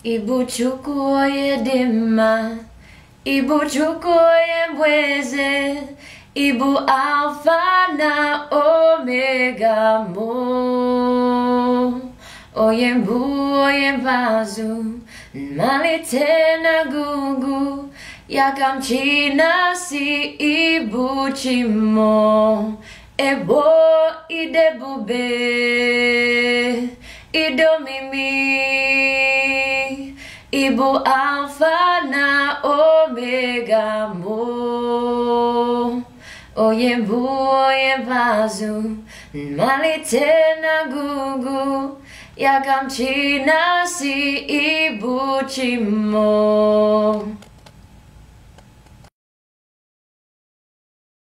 Ibu Chukwu onye dị mma, Ibu Chukwu onye bụ eze, Ibu Alfa na Omega mụ. Onye mbụ onye mbazụ, mmalite na ngwungwu, ya ka m chi na-asị Ibu chi mmụọ, ebo idebube, idomimi. Ibu Alfa na Omega mụ. Onye mbụ onye mbazụ, mmalite na ngwungwu, ya ka m chi na-asị Ibu chi mmụọ.